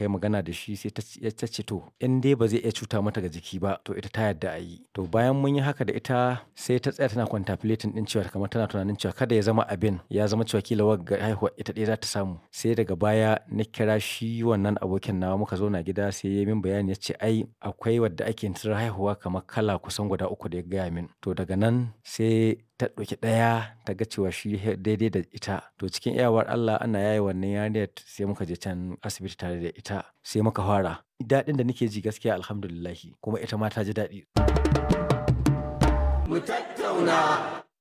muka yi magana da shi sai ta ce to in dai ba zai iya cuta mata ga jiki ba to ita ta yarda a yi to bayan mun yi haka da ita sai ta tsaya tana contemplating din cewa kamar tana tunanin cewa kada ya zama abin ya zama cewa kila wagga haihuwa ita ɗaya za ta samu sai daga baya na kira shi wannan abokin nawa muka zo na gida sai ya min bayani ya ce ai akwai wadda ake tsirar haihuwa kamar kala kusan guda uku da ya gaya min to daga nan sai ta ɗauki ɗaya ta ga cewa shi daidai da ita to cikin iyawar Allah ana yaye wannan yarinyar sai muka je can asibiti tare da ita sai muka fara daɗin da nake ji gaskiya alhamdulillahi kuma ita ma ta ji daɗi. Mu tattauna.